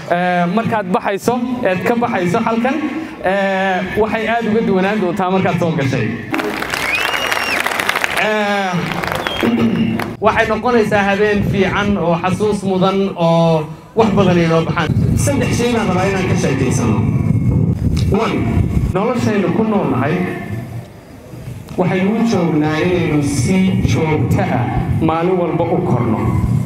markaad baxayso eed ka baxayso halkan waxay aad uga duwanaan doontaa markaad soo gashay waxay noqonaysaa habeen fiican oo xasuus mudan oo wax badan inoo baxaan saddex shay baan rabaa inaan ka sheekaysano one noloshaynu ku noolnahay waxaynu u joognaa inaynu si joogta ah maalin walba u korno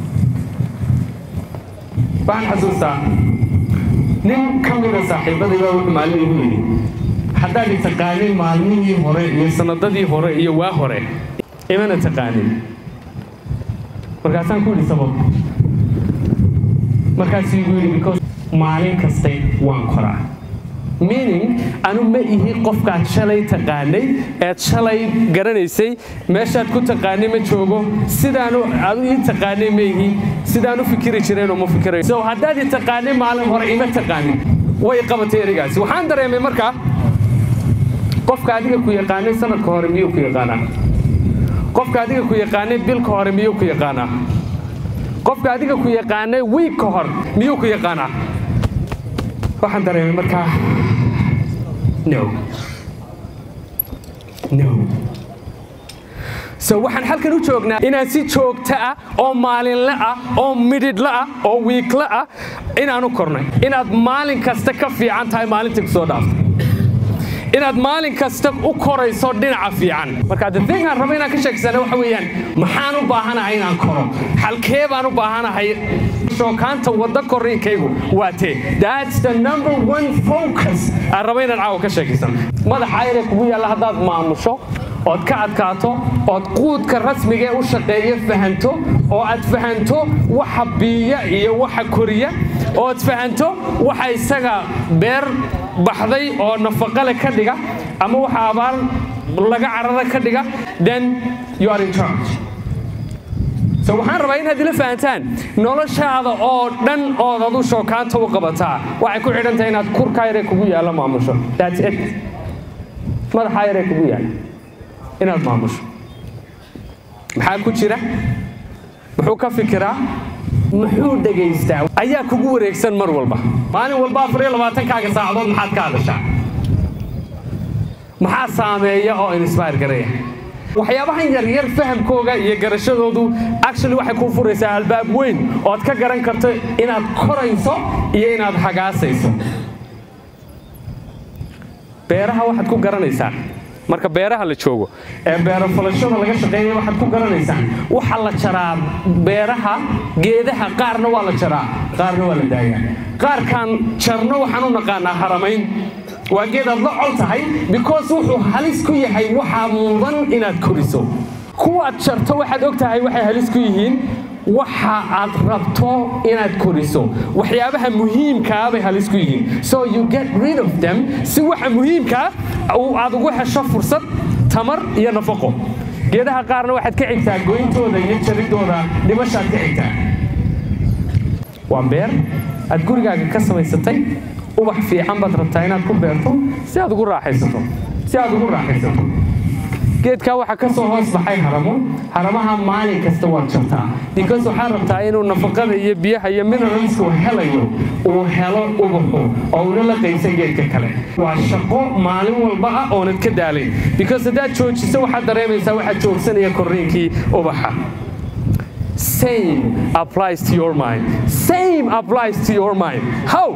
waxaan xasuustaa nin ka mida saaxiibadayba wuxuu maalin igu yidhi haddaad i taqaanin maalmihii hore iyo sanadadii hore iyo waa hore imana taqaanin markaasaan ku yidhi sabab markaasuu igu yidhi because maalin kastay waan koraa meaning anu ma ihi qofkaad shalay taqaanay eed shalay garanaysay meeshaad ku taqaanay ma joogo sidaanu adu ii taqaanay ma ihi sidaan u fikiri jireenoo ma fikirayo so haddaad i taqaanay maalin hore ima taqaanin way qabatay erigaasi waxaan dareemay markaa qofka adiga ku yaqaanay sanadka hore miyuu ku yaqaanaa qofka adiga ku yaqaanay bilka hore miyuu ku yaqaanaa qofka adiga ku yaqaanay wiig ka hor miyuu ku yaqaanaa waxaan dareemay markaa no no so waxaan halkan u joognaa inaan si joogto ah oo maalinle ah oo midhidhle ah oo wiikle ah inaanu kornay inaad maalin kasta ka fiican tahay maalintii ku soo dhaaftay inaad maalin kasta u korayso dhinaca fiican marka the thing aan rabo inaan ka sheegsana waxa weeyaan maxaan u baahanahay inaan koro halkee baan u baahanahay shookaanta wadda korriinkaygu waa tee that's the number one focus aan rabo inaan caawa ka sheekaysan madaxa ayre kugu yaalla haddaad maamusho ood ka adkaato ood quudka rasmiga ee u shaqeeya fahanto oo aad fahanto waxa biiya iyo waxa koriya ood fahanto waxa isaga beer baxday oo nafaqale ka dhiga ama waxa abaar laga carara ka dhiga then you are in charge so waxaan rabaa inaad ila fahantaan noloshaada oo dhan ood adu shookaanta u qabataa waxay ku xidhantahay inaad kurka yare kugu yaalla maamusho that's it madaxa yare kugu yaalla inaad maamusho maxaa ku jira muxuu ka fikiraa muxuu dhegaystaa ayaa kugu wareegsan mar walba maalin walba afar iyo labaatankaaga saacadood maxaad ka hadashaa maxaa saameeya oo inspire garaya waxyaabahan yaryar fahamkooga iyo garashadoodu actually waxay kuu furaysaa albaab weyn ood ka garan karto inaad korayso iyo inaad hagaasayso beeraha waxaad ku garanaysaa marka beeraha la joogo ee beero falashada laga shaqeeya waxaad ku garanaysaan waxa la jaraa beeraha geedaha qaarna waa la jaraa qaarna waa la daayaa qaarkaan jarno waxaan u naqaanaa haramayn waa geed aad la col tahay because wuxuu halis ku yahay waxaa mudan inaad koriso kuwaad jarto waxaad og tahay waxay halis ku yihiin waxa aad rabto inaad koriso waxyaabaha muhiimkaa bay halis ku yihiin so you get rid of them si waxa muhiimkaa aad ugu hesho fursad tamar iyo nafaqo geedaha qaarna waxaad ka xigtaa goyntooda iyo jaridooda dhimashaad ka xigtaa waa beer aad gurigaaga ka samaysatay ubax fiican baad rabtaa inaad ku beerto si aad ugu raaxaysato si aad ugu raaxaysato geedkaa waxaa ka soo hoos baxay haramo haramaha maalin kasta waad jartaa because waxaa rabtaa inuu nafaqada iyo biyaha iyo mineralska uu helayo uu helo ubaxu oo una la qaysan geedka kale waa shaqo maalin walba ah oonad ka daalayn because haddaad joojiso waxaad dareemaysaa waxaad joogsanaya korriinkii ubaxa same applies to your mind same applies to your mind how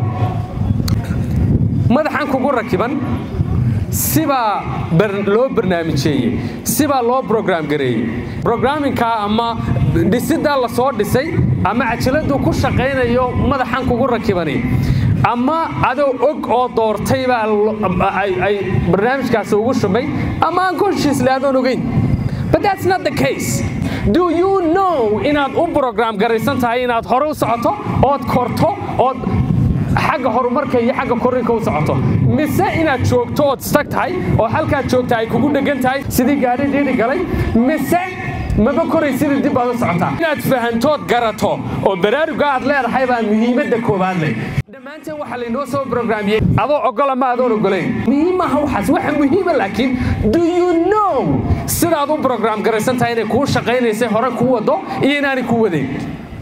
madaxan kugu rakiban sibaa loo barnaamijeeyey sibaa loo brogram gareeyey brograminkaa ama dhisidaa la soo dhisay ama cajiladuu ku shaqaynayo madaxan kugu rakibani ama adoo og oo doortay baa ay barnaamijkaasi ugu shubay ama aan consciously adoon ogeyn but that's not the case do you know inaad u brogram garaysan tahay inaad hore u socoto ood korto ood xagga horumarka iyo xagga korinka u socoto mise inaad joogto ood istag tahay oo halkaad joogta ay kugu dhegan tahay sidii gaadhi dhiidhi galay mise maba koraysidii dib baad u socotaa inaad fahantood garato oo baraaruga aad leedahay baa muhiimadda koowaad leh dhammaanteen waxaa laynoo soo brograamiyey adoo ogola ma adoon ogolayn muhiimaha waxaas waxa muhiima laakiin do you know sidaad u brogram garaysan tahay inay kuu shaqaynaysay hore kuu wado iyo inaanay kuu wadayn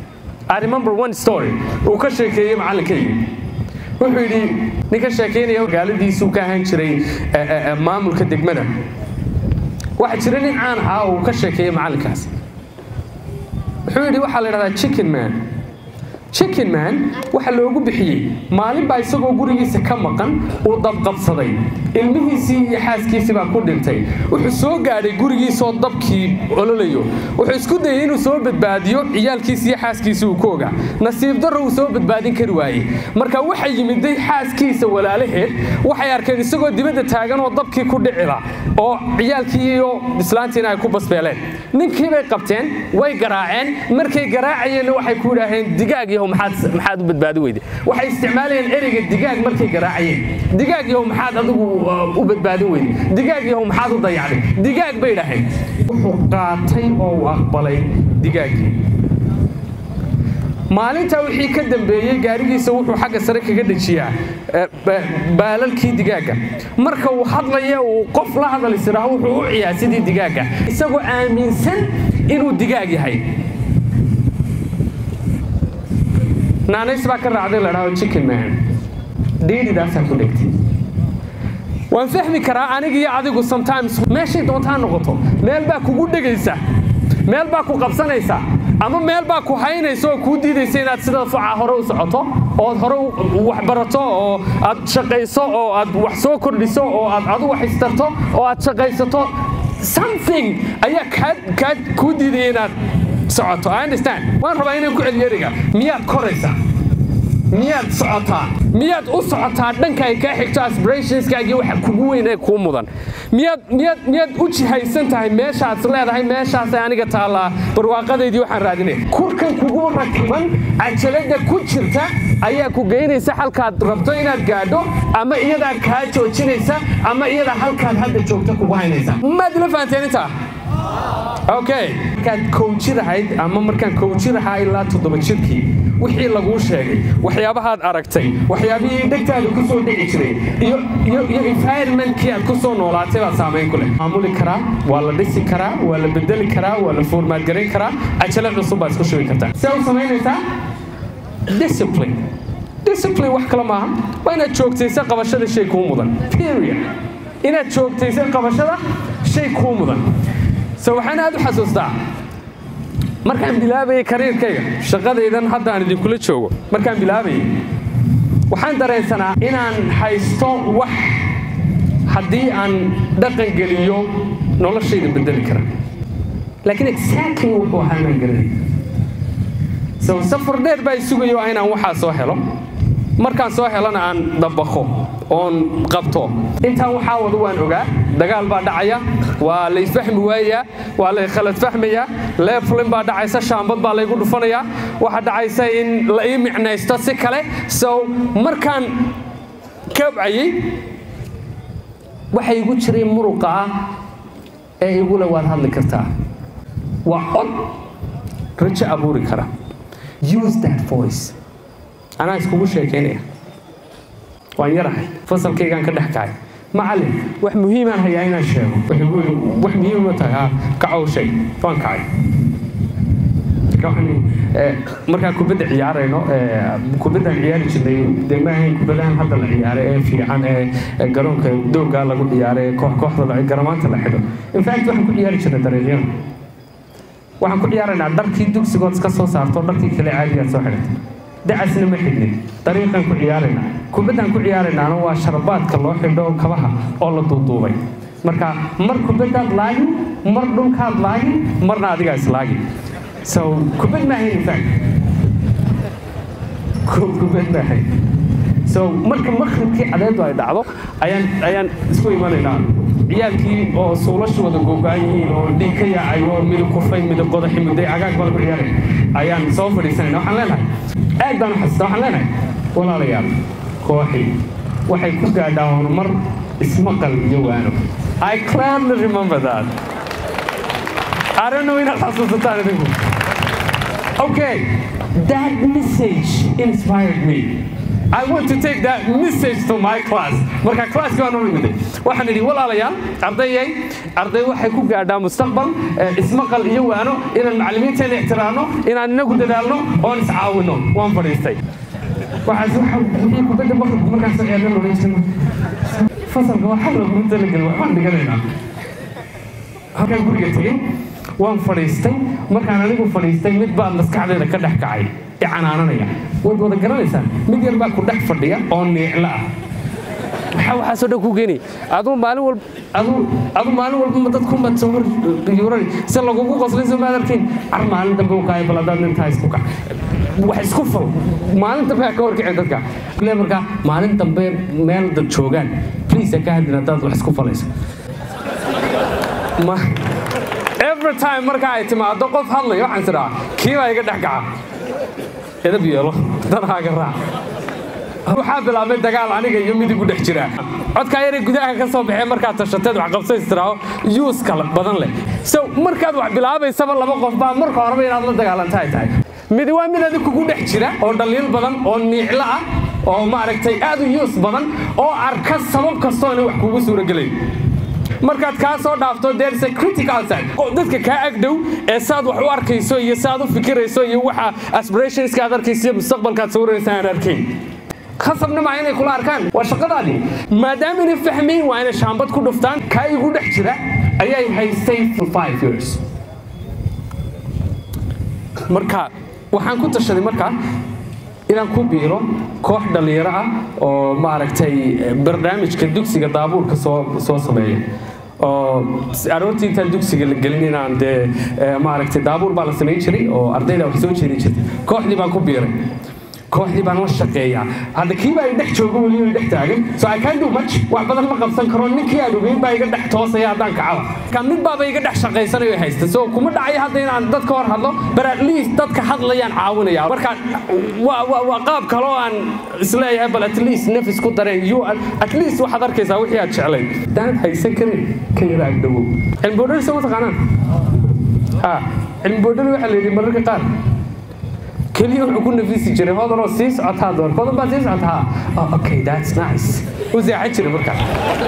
I remember one story uu ka sheekeeyey macallinkayga wuxuu yidhi nin ka sheekeynaya magaaladiisuu ka ahaan jiray maamulka degmada waxaa jira nin caan ahaa oo uu ka sheekeeyey macallinkaas wuxuu yidhi waxaa la idhahdaa chicken man chicken man waxa loogu bixiyey maalin baa isagoo gurigiisa ka maqan uu dabqabsaday ilmihiisii iyo xaaskiisii baa ku dhintay wuxuu soo gaadhay gurigiisoo dabkii ololayo wuxuu isku dayay inuu soo badbaadiyo ciyaalkiisi iyo xaaskiisii uu ku ogaa nasiib darro uu soo badbaadin kari waayey marka waxay yimiday xaaskiisa walaalaheed waxay arkeen isagoo dibadda taagan oo dabkii ku dhicila oo ciyaalkii iyo islaantiina ay ku basbeeleen ninkii bay qabteen way garaaceen markay garaacayeenna waxay ku idhaaheen digaag yahow maxaad u badbaadi weyde waxay isticmaalayeen ereyga digaag markay garaacayeen digaag yahow maxaad adigu u badbaadin weyde digaag yahow maxaad u dayacday digaag bay idhaaheen wuxuu qaatay oo uu aqbalay digaaggii maalintaa wixii ka dambeeyey gaarigiisa wuxuu xagga sare kaga dejiyaa baalalkii digaagga marka uu hadlaya uu qof la hadal isiraah wuxuu u ciyaa sidii digaagga isagoo aaminsan inuu digaag yahay naanays baa ka raacday la dhaho chicken man dhiidhidaasaa ku dhegtay waan fahmi karaa aniga iyo adigu sometimes meeshay doontaa noqoto meel baa kugu dhegaysa meel baa ku qabsanaysa ama meel baa ku haynaysa oo kuu diidaysa inaad sida fuca hore u socoto ood hore wax barato oo aad shaqayso oo aad wax soo kordhiso oo aad adu wax istarto oo aad shaqaysato something ayaa kaa kuu diidaya inaad socoto I understand waan rabaa inaan ku celiyo eriga miyaad koraysaa miyaad socotaa miyaad u socotaa dhanka ay kaa xigto aspirationskaagii waxa kugu weyn ee kuu mudan miyaad miyaad miyaad u jihaysan tahay meeshaad leedahay meeshaasay aniga taallaa barwaaqadaydii waxaan raadinaya kurkan kugu rakiban cajalada ku jirta ayaa ku geynaysa halkaad rabto inaad gaadho ama iyadaa kaa joojinaysa ama iyadaa halkaad hadda joogta kugu haynaysa maad ila fahanteen intaa okay markaad kowjirahayd ama markaan kowjirahaa ilaa toddoba jirkii wixii laguu sheegay waxyaabahaad aragtay waxyaabihii dhegtaada ku soo dhici jiray iyo iyo iyo environmentkii aad ku soo noolaatay baa saamayn ku leh maamuli karaa waa la dhisi karaa waa la bedeli karaa waa la foormaadgarayn karaa ajalo cusub baad isku shubi kartaa see u samaynaysaa discipline discipline wax kale maaha waa inaad joogtaysa qabashada shay kuu mudan period inaad joogtaysa qabashada shay kuu mudan so waxaan aad u xasuustaa markaan bilaabayay kariirkayga shaqadaydan haddaan idinkula joogo markaan bilaabayay waxaan dareensanaa inaan haysto wax haddii aan dhaqan geliyo noloshayda bedeli kara laakiin exactly wuxuu ahaa inaan garanay so safar dheer baa isugayo inaan waxaa soo helo markaan soo helana aan dabaqo oon qabto intaan waxaa wada waan ogaa dagaal baa dhacaya waa la isfahmi waayayaa waa la khalad fahmayaa leeflin baa dhacaysa shaambad baa laygu dhufanayaa waxaa dhacaysa in la ii micnaysto si kale so markaan kabcayey waxa igu jiray muruqa ah ee igule waad hadli kartaa waa cod rajo abuuri kara use that voice anaa iskugu sheekaynaya waan yarahay fasalkaygaan ka dhex kacay macallin wax muhiimaan hayaa inaan sheego wax muhiim ma tahay ha kacow sheeg waan kacay markaan kubadda ciyaarayno kubaddaan ciyaari jirnay dee ma ahayn kubadahan hadda la ciyaaro ee fiican ee garoonka dooggaa lagu ciyaaro ee koox kooxda garamaanta la xidho infact waxaan ku ciyaari jirnay dariiqyada waxaan ku ciyaaraynaa dharkii dugsigood iska soo saarto dharkii kale caadigaad soo xidhatay dacasna ma xidhnin dariiqaan ku ciyaaraynaa kubaddaan ku ciyaaraynaana waa sharbaadka loo xidho kabaha oo la duuduubay marka mar kubaddaad laagin mar dhulkaad laagin marna adigaa islaagin so kubad maahayn infact kubad maahayn so marka makhribkii cadeedu ay dhacdo ayaan ayaan isku imanaynaa ciyaalkii oo suulashu wada googo-an yihiin oo dhiig ka yaacay oo midab kufay midab qodaxi midday cagaag baan ku ciyaaray ayaan soo fadhiisanayna waxaan leenahay aad baan u xasuusta waxaan leenahay walaalayaal kooxi waxay ku gaadhaa horumar ismaqal iyo waano I clearly remember that I don't know inaad xasuusataan idinku okay that message inspired me I want to take that message to my class marka classki baan u imiday waxaan idhi walaalayaal ardayay arday waxay ku gaadhaa mustaqbal ismaqal iyo waano inaan macallimiinteena ixtiraamno inaan inagu dadaalno oon iscaawino waan fadhiistay waxaas wixii kubadda maqribka markaas eedan oran jirno fasalka waxaa laguma talagelin waxbaan dhiganaynaa halkaan guriga tegey waan fadhiistay markaan anigu fadhiistay mid baa maskaxdeeda ka dhex kacay i canaananaya waad wada garanaysaan mid yar baa ku dhex fadhiya oo niicla ah maxaa waxaasoo dhan ku geeni aduu maalin walba aduu aduu maalin walba dadku mad soo hor yuurani si lagugu qoslin soo maad arkayn car maalin dambe u kaaya bal haddaad nintaa isku kac wax isku fal maalin dambe ha ka horkicin dadka le markaa maalin dambe meel dad joogaan please ha ka hadlin haddaad wax isku falayso every time marka ay timaado qof hadlaya waxaan tidhaa kii baa iga dhex kaca edab yeelo danhaaga raac waxaa bilaabmay dagaal aniga iyo mid igu dhex jira codkaa yare gudaha ka soo baxee markaad tashateed wax qabsaystiraaho yuus kale badan leh so markaad wax bilaabaysaba laba qof baa marka horeba inaad la dagaalanta ay tahay midi waa mid adig kugu dhex jira oo dhaliil badan oo niiclo ah oo maaragtay aad u yuus badan oo arka sabab kastoo inay wax kugu suurogelayn markaad kaa soo dhaafto there's a critical side dadka kaa agdhow ee saad wax u arkayso iyo saad u fikirayso iyo waxa aspirationska aad arkayso iyo mustaqbalkaad sawiraysa aan arkayn khasabna maa inay kula arkaan waa shaqadaadii maadaama inay fahmayn waa inay shaambad ku dhuftaan kaa igu dhex jira ayay haystay for five years marka waxaan ku tashaday markaa inaan ku biiro koox dhallinyaro ah oo maaragtay barnaamijka dugsiga daabuurka soo soo sameeya oo aroortii intaan dugsiga la gelin inaan dee maaragtay daabuur baa la samayn jiray oo ardayda wax soo jeedin jirtay kooxdii baan ku biiray kooxdii baan la shaqeeyaa hadda kii baa dhex jooga weli dhex taagan so I can't do much wax badan ma qabsan karo ninkii aan ogeyn baa iga dhex toosaya haddaan kacaba ka mid baaba iga dhex shaqaysanayo haysta so kuma dhacayo hadda inaan dadka hor hadlo but at least dadka hadlayaan caawinaya marka waa waa waa qaab kale oo aan isleeyahay bal at least nafis ku dareen you at least waxaad arkaysaa wixii aad jeclayd haddaanad haysan karin ka yara agdhowow cilmi boodhari soo ma taqaanaan ha cilmi boodhari waxaa la yidhi mararka qaar keliya wuxuu ku nafisi jiray hodanoo sii socotaa door hodan baa sii socotaa oh, okay that's nice u seexan jiray markaa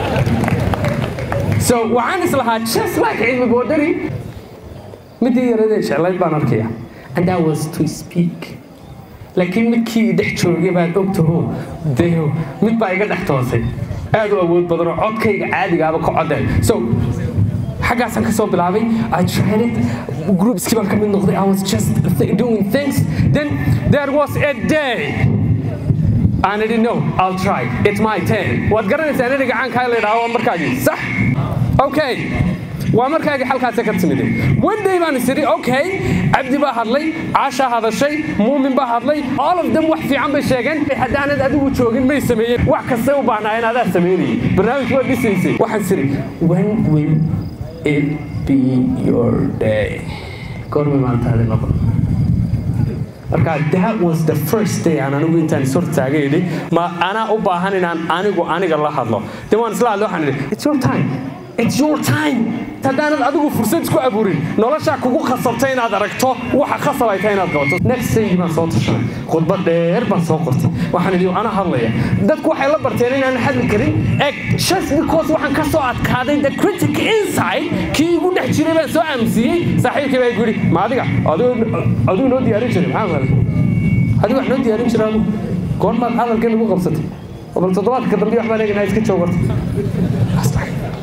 so waxaan islahaa just like cilmi boodhari midii yaradee jeclayd baan arkaya and that was to speak laakiin midkii dhex joogay baad ogtaho deo mid baa iga dhex toosay aad u awood badanoo codkayga caadigaaba ka codeen so xaggaasaan ka soo bilaabay I tried it groupskii baan ka mid noqday I was just th doing things then there was a day and I didn't know I'll try it's my turn waad garanaysaa inay gacankaa la yidhaha waa markaagii sax okay waa markaagii xalkaasa ka timiday one day baan is idhi okay cabdi baa hadlay caashaa hadashay muumin baa hadlay all of them wax fiican bay sheegeen haddaanad adigu joogin may sameeyeen wax kastay u baahnaayeen adaa sameynayay barnaamij waa dhisaysay waxaan is idhi when will it be your day goormay maantaadi noqon marka that was the first day aan anigu intaan is hortaagay idhi ma anaa u baahan inaan anigu aniga la hadlo de waan isla hadlo waxaan idhi it's your time it's your time haddaanad adigu fursad isku abuurin noloshaa kugu khasabtay inaad aragto waxa khasab ay tahay inaad qabato next day baan soo tashanay khudbad dheer baan soo qortay waxaan idhi ana hadlaya dadku waxay la barteen inaan hadli karin eg just because waxaan ka soo adkaaday the critic inside kii igu dhex jiray baan soo aaminsiiyey saaxiibkii baa igu yidhi ma adiga adigu noo diyaarin jiray maxaa maalin adigu wax noo diyaarin jiray adigu goormaad hadalkan igu qabsatay bal toddobaadka dambe waxbaan eeganaa iska joogarta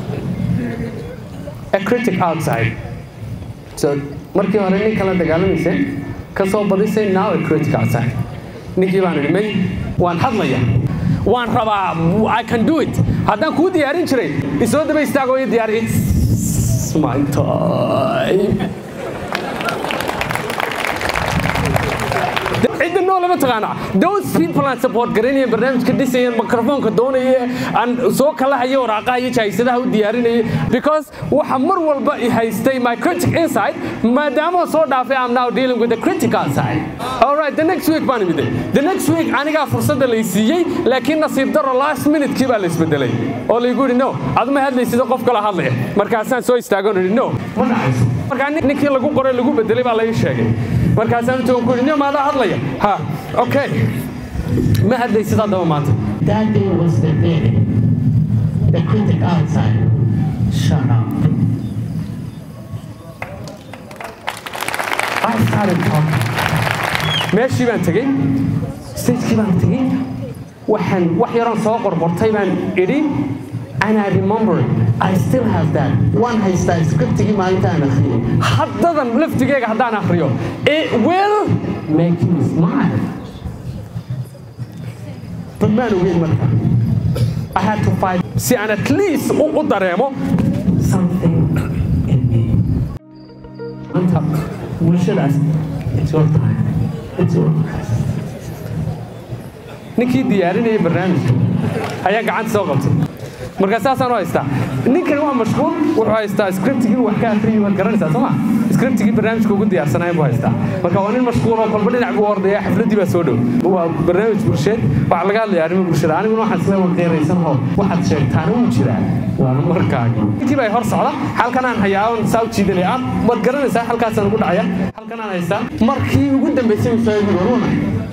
a critic outside so markii hore nin kala dagaalamaysay ka soo badisay now a critic outside ninkii baan idhi may waan hadlaya waan rabaa i can do it haddaan kuu diyaarin jiray isoo daba istaagoo ii diyaari it's my time cidda noo lama taqaana those people aan support garanayeen barnaamijka dhisayeen mikrofoonka doonaya aan soo kala hayo waraaqaha iyo jahaysadaha u diyaarinayay because waxa mar walba i haystay my critic inside maadaama soo dhaafay I'm now dealing with the critical side all right the next week baan imiday the next week anigaa fursadda lay siiyey laakiin nasiib daro last minute kii baa la isbedelay oo laygu yidhi no aduma hadlaysida qof kala hadlaya markaasaan soo istaagoon idhi no ma dhacayso markaa ninkii lagu qoray lagu bedelay baa lai sheegay markaasaan intuu ku yidhi nin maadaa hadlaya ha okay ma hadlaysid haddaba maanta That day was the day the critic outside shut up. I started talking. meeshii baan tegey stagekii baan tegey waxaan wax yaran soo qorqortay baan idhi And I remember, I still have that. One haystaa scriptigii maalintaan akhriyay. haddadan laftigeyga haddaan akhriyo it will Make you smile. but maan ogeyn marka I had to fight si aan at least u, u dareemo Something in me. Anta, bulshadaas, it's your time. It's your ninkii diyaarinayay barnaamijka ayaa gacanta soo qabtay markaa saasaan u haystaa ninkan waa mashquul wuxuu haystaa scriptigii wax ka akriyay waad garanaysaa soo ma scriptigii barnaamijka ugu diyaarsanayn buu haystaa marka waa nin mashquul oo kolba dhinac buu ordaya xafladdii baa soo dhow waa barnaamij bulsheed waxaa laga hadlaya arrimo bulshada aniguna waxaan isla waqeeraysan oo waxaad sheegtaana wuu jiraa waana markaagi intii baa hor socda halkan aan hayaa oon saa u jiidanaya ah waad garanaysaa halkaasaan ugu dhacaya halkan aan haystaa markii ugu dambaysay uu soo eegi waruna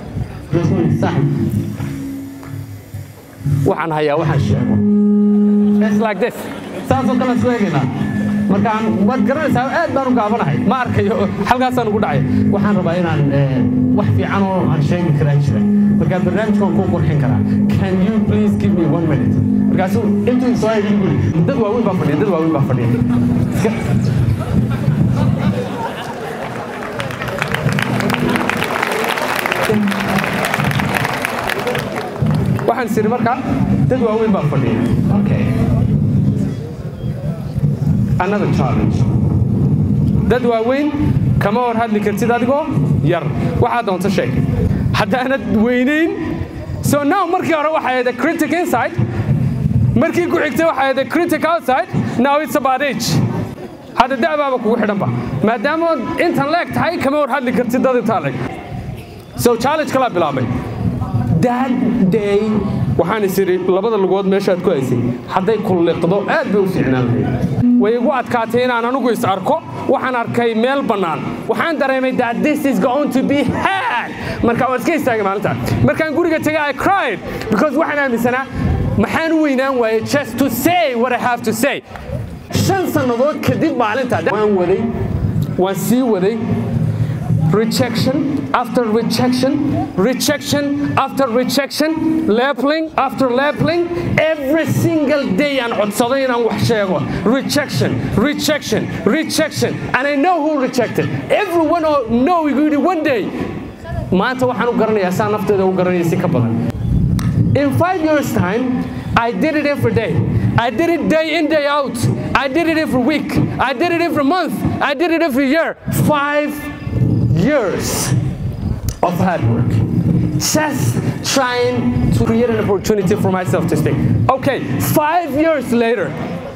waxaan hayaa waxaan sheego It's like this saasoo kale isku eegaynaa markaan waad garanaysaa aad baan u gaabanahay ma arkayo halkaasaan ugu dhacay waxaan rabaa inaan eh, wax fiican oo aan sheegi karaa jira markaa barnaamijka waan kuu qurxin karaa can you please give me one minute markaasuu intuu soo eegin guri dad waaweyn baa fadhiya dad waaweyn baa fadhiya Iska- waxaan siri markaa dad waaweyn baa fadhiya Okay. another challenge dad waaweyn kama hor hadli kartid adigoo yar waxaa doonto sheeg haddaanad weynayn so now markii hore waxay ahayd a critic inside markii ku xigtay waxay ahayd a critic outside now it's about age hadda da'baaba kugu xidhanba maadaama intan leeg tahay kama hor hadli kartid dad intaa leeg so challenge kalaa bilaabay that day waxaan is idhi labada lugood meeshaad ku haysay hadday kulliqdo aad bay u fiicnaan lahayd way igu adkaatay inaan anigu is arko waxaan arkay meel bannaan waxaan dareemay that this is going to be hard marka waan iska istaagay maalinta markaan guriga tegay i cried because waxaan aaminsanaa maxaan u weynaan waayey just to say what i have to say shan sannadood kadib maalinta waan waday waan sii waday rejection after rejection, rejection after rejection, labeling after labeling, every single day aan codsaday inaan wax sheego. Rejection, rejection, rejection. And I know who rejected. Everyone oh, know igu yidhi one day. Maanta waxaan u garanayaa saa nafteeda u garanaya si ka badan. In five years' time, I did it every day. I did it day in, day out. I did it every week. I did it every month. I did it every year. Five years of hard work. Just trying to create an opportunity for myself to speak. Okay, five years later,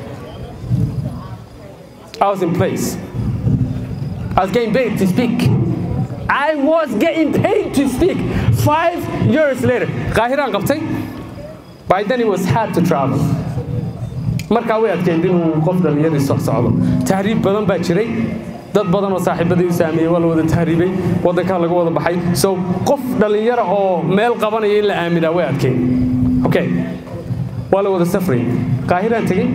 I was in place. I was getting paid to speak. I was getting paid to speak. Five years later, Qahiran qabtay. By then it was hard to travel. markaa way adkeyd inuu qof dhallinyadii soc socdo tahriib badan baa jiray dad badan oo saaxiibadii u saameeyey waa la wada tahriibay waddankaa laga wada baxay so qof dhallinyara oo meel qabanaya in la aaminaa way adkeyd okay waa la wada safray qaahiraan tegey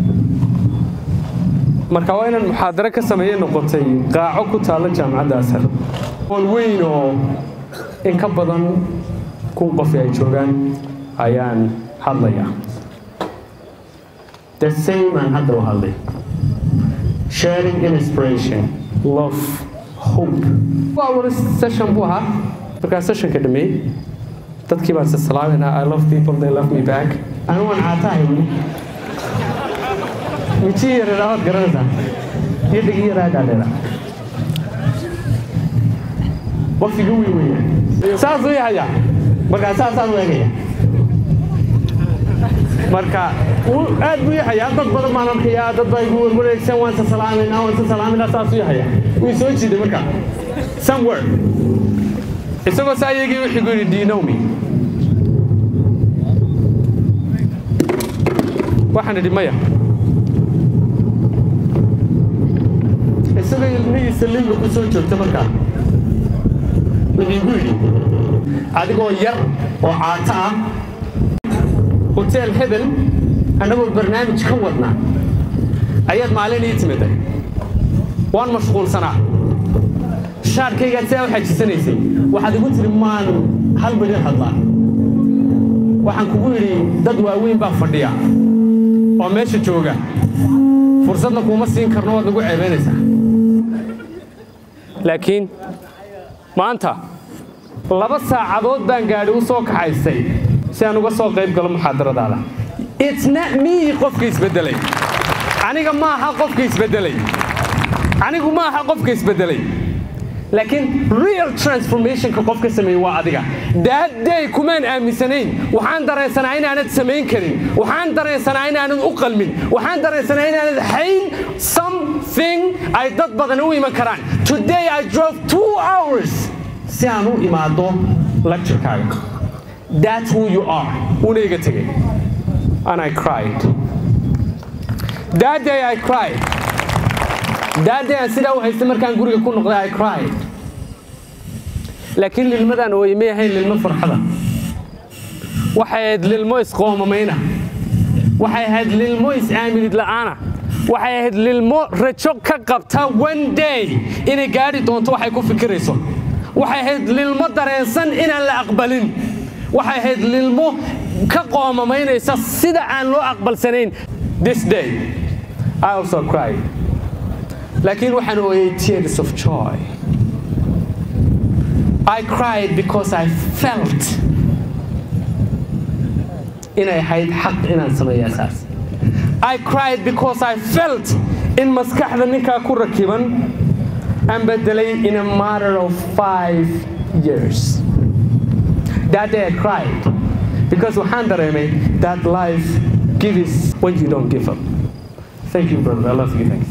marka waa inaan muxaadaro ka sameeye noqotay qaaco ku taalla jaamacadda ashar ool weyn oo in ka badan kun qofi ay joogaan ayaan hadlayaa The same and hadda u hadlay. Sharing inspiration, love hope waa wada session buu ahaa markaa sessionka dhameeyey dadkii baan isalaaminaa i love people they love me back anu waan caatahay weli. mijii yareeraa waad garanaysaa Iyo dhigi yaraa dhaadheera. Waqtiga weyn weeyaan. saasuu yahayaa Markaa saasaan u eegaya. marka wuu aad buu yahayaa dad badan baan arkayaa dad baa igu warwareegsan waan isa salaaminaa waan isa salaaminaa saasuu yahayaa wuu soo jiiday marka somewhere isagoo saa iyagii wuxuu gu yidhi do you know me waxaan idhi maya Isagoo ilmihiisa liiga ku soo joogta markaa. Wuxuu igu yidhi, adigoo yar oo caato ah hotel hebel annagoo barnaamij ka wadnaa ayaad maalin ii timiday waan mashquulsanaa shaarkaygaad sidaa u xajisanaysay waxaad igu tiri maan hal midhin hadlaa waxaan kugu yidhi dad waaweyn baa fadhiya oo meesha jooga fursadna kuuma siin karno waad nagu ceebaynaysaa laakiin maanta laba saacadood baan gaadhi u soo kaxaystay si aan uga soo qayb galo muxaadaradaada itna mii qofka isbeddelay aniga ma aha qofka isbeddelay anigu ma aha qofka isbeddelay laakiin real transformationka qofka sameeyey waa adiga daadday kumaan aaminsanayn waxaan dareensanaa inaanad samayn karin waxaan dareensanaa inaanad u qalmin waxaan dareensanaa inaanad hayn something ay dad badan u iman karaan today i drove two hours si aan u imaado lecturekaaga that's who you are una iga tegay and i cried that day i cried that day aan sidaa u haystay markaan guriga ku noqday i cried laakiin lilmadaan ooye may ahayn lilmo farxada waxay ahayd lilmo isqoomamayna waxay ahayd lilmo is-aaminid la'aana waxay ahayd lilmo rajo ka qabta one day inay gaadhi doonto waxay ku fikirayso waxay ahayd lilmo dareensan inaan la aqbalin waxay ahayd lilmo ka qoomamaynaysa sida aan loo aqbalsanayn this day I also cried laakiin waxaan ooyay tears of joy I cried because I felt inay ahayd xaq inaan sameeya saas I cried because I felt in maskaxda ninkaa ku rakiban aan bedelay in a matter of five years that day I cried because waxaan dareemay that life gives when you don't give up thank you brother I love you thanks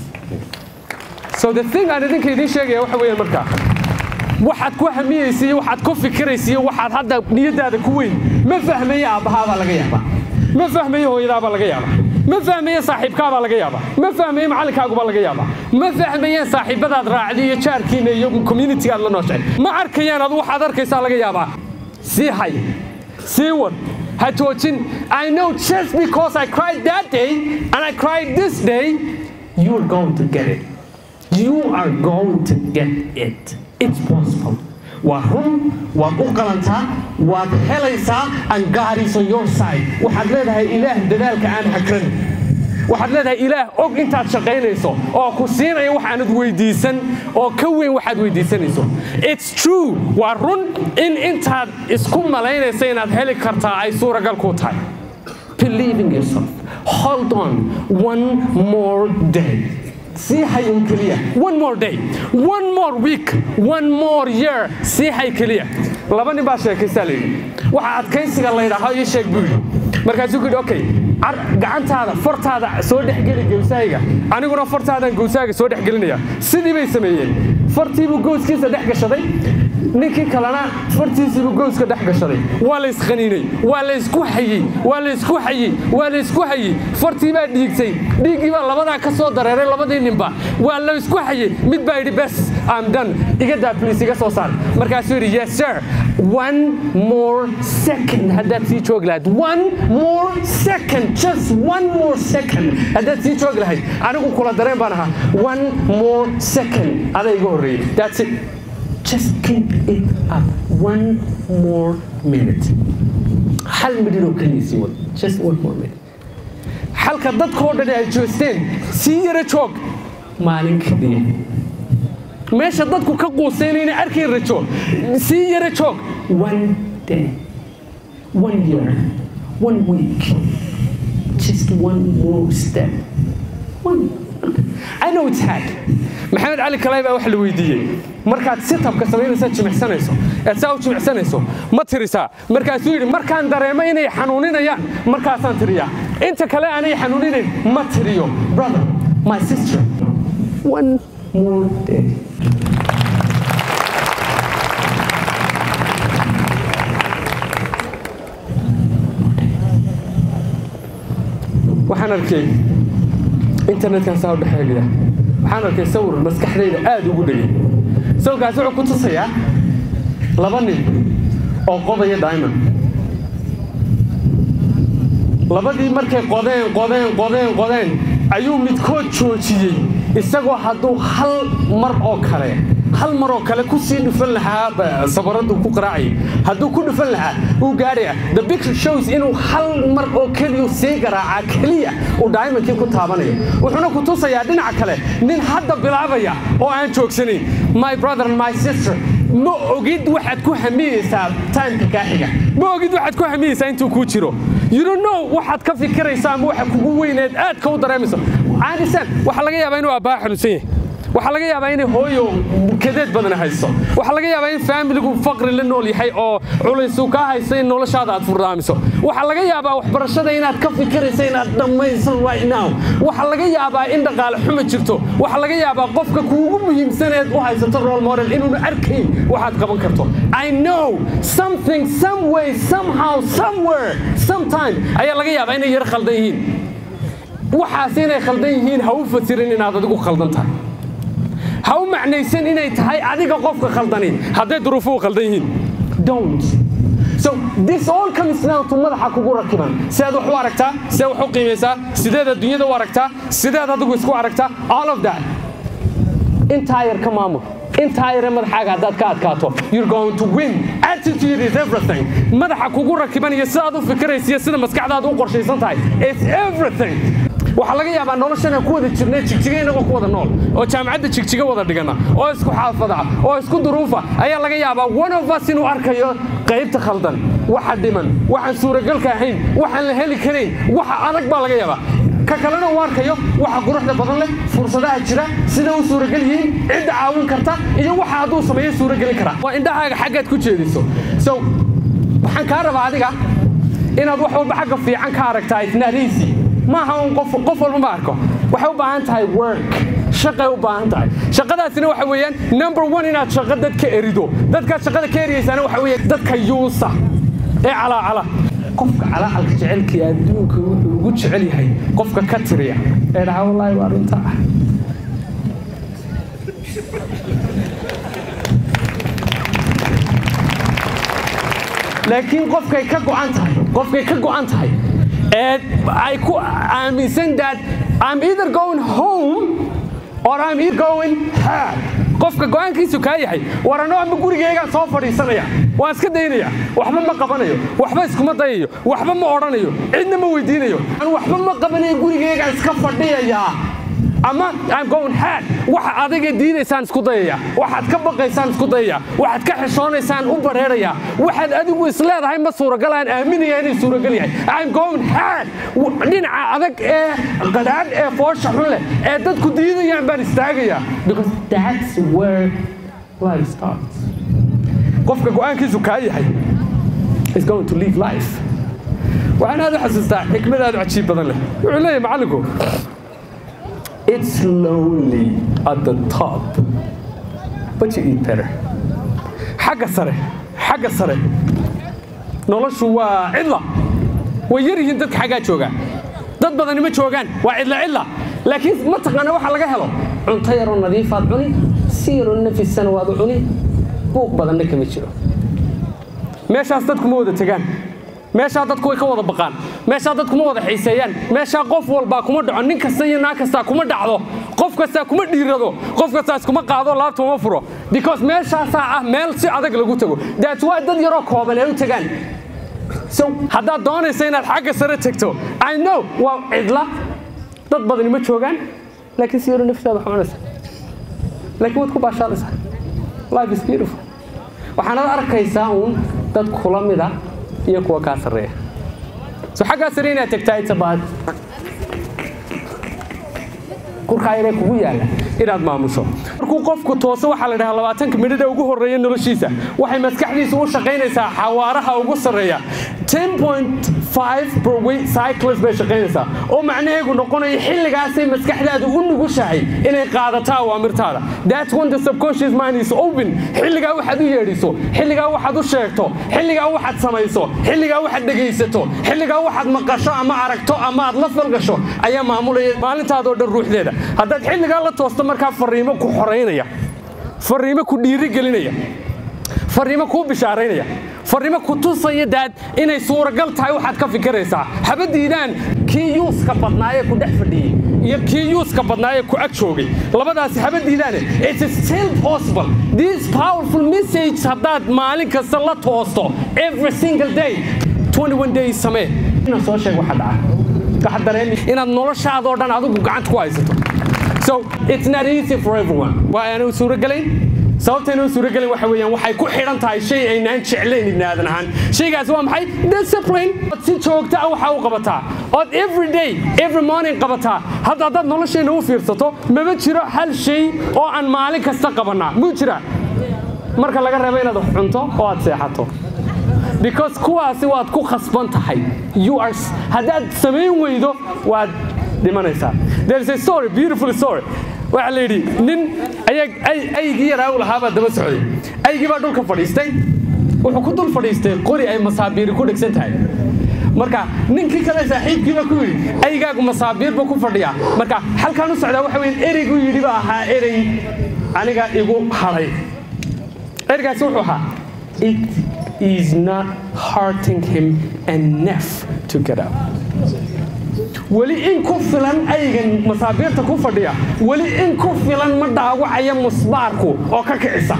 so the thing aan idinka idiin sheegaya waxa weeyaan markaa waxaad ku hamiyeysa iyo waxaad ku fikiraysa iyo waxaad hadda niyadaada ku weyn ma fahmaye aabbahaabaa laga yaabaa ma fahmaye hooyadaabaa laga yaabaa ma fahmaye saaxiibkaabaa laga yaabaa ma fahmaye macallinkaagubaa laga yaabaa ma fahmayeen saaxiibadaad raacdi iyo jaarkiina iyo communitigaad la nooshahay ma arkayaan adu waxaad arkaysaa laga yaabaa sii hay sii wad ha joojin I know just because I cried that day and I cried this day you're going to get it you are going to get it it's possible waa run waad u qalantaa waad helaysaa and God is on your side waxaad leedahay ilaah dadaalka aan hakran waxaad leedahay ilaah og intaad shaqaynayso oo ku siinaya wax aanad weydiisan oo ka weyn waxaad weydiisanayso it's true waa run in intaad isku malaynaysa inaad heli kartaa ay suuragal ku tahay believe in yourself hold on one more day sii hay un keliya one more day one more week one more year sii hay keliya laba nin baa sheekaysaa la yidhi waxa adkaysiga la yidhaaho ii sheeg buu yidhi markaasuu ku yidhi okay gacantaada fartaada soo dhexgeli gowsahayga aniguna fartaadaan gowsahayga soo dhexgelinaya sidii bay sameeyeen fartiibuu gowskiisa dhex gashaday ninkii kalena fartiisiibuu gowska dhex gashaday waa la isqaniinay waa la isku hayey waa la isku hayey waa la isku hayey fartii baa dhiigtay dhiiggii baa labadaa ka soo dareeray labadii ninba waa la isku hayey mid baa yidhi bes am done iga daa please iga soo saar markaasuu yidhi yes sir one more second haddaad sii joogi lahayd one more second just one more second haddaad sii joogi lahayd anigu kula dareen baan ahaa one more second adaa iga horreeyey that's it just keep it up one more minute hal midhin oo keliya sii wad just one more minute halka dadkoo dhan ay joosteen sii yara joog maalin keliya meesha dadku ka quuseynayna arkay rajo sii yara joog one day one year one week just one more step one I know it's hard maxamed cali kalay baa wax la weydiiyey markaad sitabka samaynaysa jimicsanayso eed saa u jimicsanayso ma tirisaa markaasuu yidhi markaan dareemo inay xanuuninayaan markaasaan tiriyaa inta kale aanay xanuuninayn ma tiriyo brother my sister one more day waxaan arkay internetkan saa u dhexeegaya waxaan arkay sawir maskaxdayda aad ugu dhegay sawirkaas wuxuu ku tusayaa laba nin oo qodaya diamond labadii markay qodeen qodeen qodeen qodeen ayuu midkood joojiyey isagoo hadduu hal mar oo kale hal mar oo kale kusii dhufan lahaa sabaradu ku qaraacayay hadduu ku dhufan lahaa uu gaadhaya the picture shows inuu hal mar oo keliya sii garaaca keliya uu diamondkii ku taabanayo wuxuuna ku tusayaa dhinaca kale nin hadda bilaabaya oo aan joogsanayn my brother and my sister ma ogid waxaad ku hamiyeysaa timeka kaa xiga ma ogid waxaad ku hamiyeysaa intuu kuu jiro you don't know waxaad ka fikiraysaa ama waxa kugu weyneed aad ka u dareemayso caadisan waxaa laga yaabaa inuu abbaa xanuunsan yahay waxaa laga yaabaa inay hooyo kadeed badan hayso waxaa laga yaabaa in faamiligu faqri la nool yahay oo culaysu kaa hayso in noloshaada aad furdaamiso waxaa laga yaabaa waxbarashada inaad ka fikirayso inaad dhammayso right now waxaa laga yaabaa in dhaqaale xuma jirto waxaa laga yaabaa qofka kuugu muhiimsaneed u haysato role model inuuna arkayn waxaad qaban karto i know something some way somehow somewhere sometime ayaa laga yaabaa inay yar khaldan yihiin waxaas inay khaldan yihiin ha u fasirin inaad adigu khaldan tahay ha u macnaysan inay tahay adiga qofka khaldani hadday duruufuhu khaldan yihiin don't so this all comes down to madaxa kugu rakiban sidaad wax u aragtaa sidaad wax u qiimaysaa sideed adduunyada u aragtaa sideed adigu isku aragtaa all of that intaa yar ka maamul intaa yare madaxaaga haddaad ka adkaato you're going to win attitude is everything madaxa kugu rakiban iyo sidaad u fikiraysa iyo sida maskaxdaada u qorshaysan tahay it's everything waxaa laga yaabaa noloshan aan ku wada jirnay jigjiga inagoo ku wada nool oo jaamacadda jigjiga wada dhigana oo isku xaafada oo isku duruufa ayaa laga yaabaa one of us inuu arkayo qaybta khaldan waxa dhiman waxaan suuragalka ahayn waxaan la heli karayn waxa adag baa laga yaabaa ka kalena uu arkayo waxa quruxda badan leh fursadaha jira sida u suuragal yihiin cidda caawin karta iyo waxa hadduu sameeyo suuragelin karaa waa indhahaaga xaggaad ku jeediso so waxaan kaa rabaa adiga inaad wax walba xagga fiican ka aragtaa isnaariisi maaha un qof qof walba ma arko waxay u baahan tahay work shaqay u baahan tahay shaqadaasina waxa weeyaan number one inaad shaqo dadka erido dadkaad shaqada ka eriyeysaana waxa weeye dadka yuusa ee calaacala qofka calaacalka jecelkii adduunka wuxuu ugu jecel yahay qofka ka tiriya ee dhaha wallaahi waa runta ah laakiin qofkay ka go'an tahay qofkay ka go'an tahay ee ay ku aaminsan that I'm either going home or I'm either going home qofka go'aankiisu kaa yahay war anoo ama gurigaygaan soo fadhiisanaya waan iska daynaya waxba ma qabanayo waxba iskuma dayayo waxba ma odhanayo cidna ma weydiinayo waxba ma qabanayo gurigaygaan iska fadhiyayaa ama I'm going hard waxa adiga diidaysaan isku dayaya waxaad ka baqaysaan isku dayaya waxaad ka xishoonaysaan u bareeraya waxaad adigu isleedahay ma suuragal aan aaminaya inay suuragal yahay I'm going hard dhinaca adag ee qadaadh ee foosha xun leh ee dadku diidayaan baan istaagaya because that's where life starts qofka go'aankiisu kaa yahay is going to live life waxaan aad u xasuustaa xikmad aad u cajiib badan leh wuxuu leeyahay macallinku It's lonely at the top, but you eat better. xagga sare xagga sare noloshu waa cidla way yar yihiin dadka xaggaa jooga dad badani ma joogaan waa cidla cidla laakiin ma taqaana waxa laga helo cunto yaroo nadiifaad cuni si yaroo nafisana waad u cuni buuq badanna kama jiro meeshaas dadku ma wada tegaan meeshaa dadku way ka wada baqaan meeshaa dadku ma wada xiiseeyaan meeshaa qof walbaa kuma dhaco nin kasta iyo naag kastaa kuma dhacdo qof kastaa kuma dhiirado qof kastaa iskuma qaado laabta uma furo because meeshaasaa ah meel si adag lagu tago that's why dad yaroo kooban ay u tagaan so haddaad doonaysa inaad xagga sare tegto i know waa cidla dad badani ma joogaan laakiin si yaro naftaada xunaysa laakiin waad ku baashaalaysaa life is beautiful waxaanad arkaysaa uun dad kula mida iyo kuwa kaa sarreeya so xaggaa sare inaad tagtaa itabaad kurkaa yaree kugu yaalla inaad maamusho markuu qofku tooso waxaa la dhahaa labaatanka midhada ugu horreeya noloshiisa waxay maskaxdiisa u shaqaynaysaa xawaaraha ugu sarreeya per week cycles bay shaqaynaysaa oo macnaheegu noqonayo xilligaasay maskaxdaadu u nugushahay inay qaadato awaamirtaada that's when the subconscious mind is open xilligaa waxaad u yeedhiso xilligaa waxaad u sheegto xilligaa waxaad samayso xilligaa waxaad dhegaysato xilligaa waxaad maqasho ama aragto ama aad la falgasho ayaa maamulaya maalintaadoo dhan ruuxdeeda haddaad xilligaa la toosto markaa fariimo ku xoraynaya fariimo ku dhiirigelinaya fariimo kuu bishaaraynaya farrimo ku tusaya daad inay suuragal tahay waxaad ka fikiraysaa haba diidaan kii yuuska badnaa ee ku dhex fadhiyey iyo kii yuuska badnaa ee ku ag joogay labadaasi haba diidaane it's still possible this powerful message haddaad maalin kasta la toosto every single day 21 days samee inaan soo sheeg waxa dhaca waxaad dareemi inaad noloshaadoo dhan adigu gacanta ku haysato so it's not easy for everyone waa aanu suurogelayn sababtayna u suurogelin waxa weeyaan waxay ku xidhan tahay shay aynaan jeclayn ibni aadan ahaan shaygaasi waa maxay discipline ood si joogta ah waxaa u qabataa ood every day every morning qabataa hadda haddaad nolosheenna u fiirsato maba jiro hal shay oo aan maalin kasta qabannaa muu jira marka laga reebo inaad wax cunto oo aad seexato because kuwaasi waad ku khasban tahay you are haddaad samayn weydo waad dhimanaysaa there is a story beautiful story waxaa la yidhi nin aygii yaraa u lahaabaa daba socday aygii baa dhulka fadhiistay wuxuu ku dul fadhiistay qori ay masaabiiri ku dhegsan tahay marka ninkii kale saaxiibkiiba ku yidhi aygaagu masaabiirba ku fadhiyaa marka halkaan u socdaa waxa weyn ereygu yidhi ba ahaa erey aniga igu hadhay ereygaasi wuxuu ahaa it is not hurting him enough to get up weli in ku filan aygan masaabiirta ku fadhiya weli in ku filan ma dhaawacaya musbaarku oo ka kicisa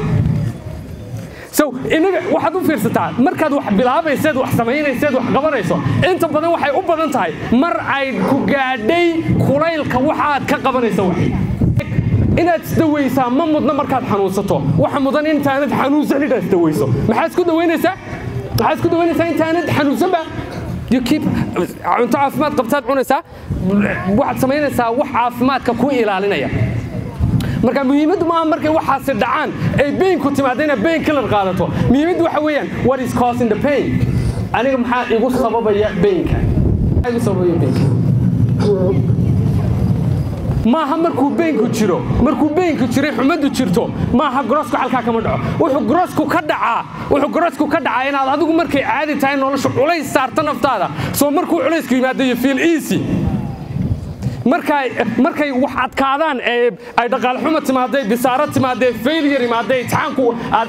so inaga waxaad u fiirsataa markaad wax bilaabayseed wax samaynayseed wax qabanayso inta badan waxay u badan tahay mar ay ku gaadhay kulaylka waxaad ka qabanayso wax inaad isdawaysaa ma mudna markaad xanuunsato waxa mudan intaanad xanuunsan inaad isdawayso maxaad isku dawaynaysaa maxaad isku dawaynaysaa intaanad xanuunsanba you keep cunto caafimaad qabtaad cunaysaa waxaad samaynaysaa wax caafimaadka ku ilaalinaya marka muhiimaddu maaha markay waxaasi dhacaan ay baynku timaada inaad bayn killer qaadato muhiimaddu waxa weeyaan what is causing the pain aniga maxaa igu sababaya baynka maxaa igu sababaya baynka maaha markuu beynku jiro markuu beynku jiray xumaddu jirto maaha gorosku halkaa kama dhaco wuxuu gorosku ka dhacaa wuxuu gorosku ka dhacaa inaad adigu markay caadi tahay nolosha culays saarta naftaada soo markuu culaysku yimaado you feel easy markay markay wax adkaadaan ee ay dhaqaale xumo timaadday bisaaro timaadday failure imaadday imtixaanku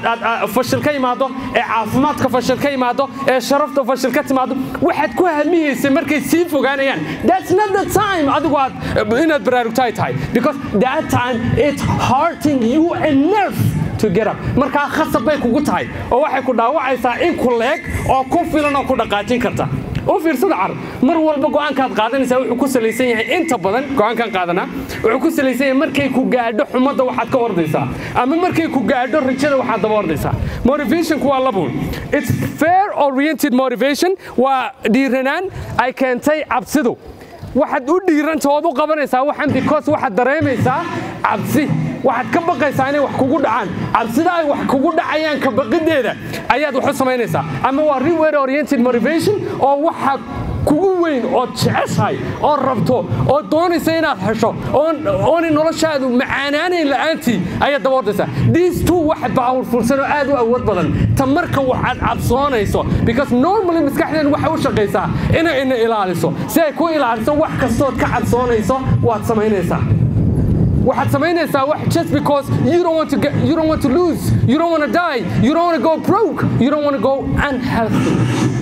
fashil ka yimaado ee caafimaadka fashil ka yimaado ee sharafta fashil ka timaado waxaad ku hamiyeysay markay sii fogaanayaan that's not the time adigu aad inaad baraarugtaay tahay because that time it's hurting you enough to get up markaa khasab bay kugu tahay oo waxay ku dhaawacaysaa in ku leeg oo ku filan oo ku dhaqaajin karta u fiirsada carab mar walba go'aankaad qaadanaysaa wuxuu ku salaysan yahay inta badan go'aankaan qaadanaa wuxuu ku salaysan yahay markay ku gaadho xumadda waxaad ka ordaysaa ama markay ku gaadho rajada waxaad daba ordaysaa motivationku waa labuun it's fair oriented motivation waa dhiiranaan ay keentay cabsidu waxaad u dhiiranta ood u qabanaysaa waxan because waxaad dareemaysaa cabsi waxaad ka baqaysaa inay wax kugu dhacaan cabsida ay wax kugu dhacayaan ka baqideeda ayaad wax u samaynaysaa ama waa reward oriented motivation oo waxa kugu weyn ood jeceshahay oo rabto oo doonaysa inaad hesho oonay noloshaadu macaanaanayn la'aantii ayaad daba ordaysaa these two wax powerfulsan oo aad u awood badan ta marka waxaad cabsoonayso because normally maskaxdeen waxay u shaqaysaa inay ina ilaaliso si ay ku ilaaliso wax kastood ka cabsoonayso waad samaynaysaa waxaad samaynaysaa wax just because you don't want to get, you don't want to lose you don't want to die you don't want to go broke you don't want to go unhealthy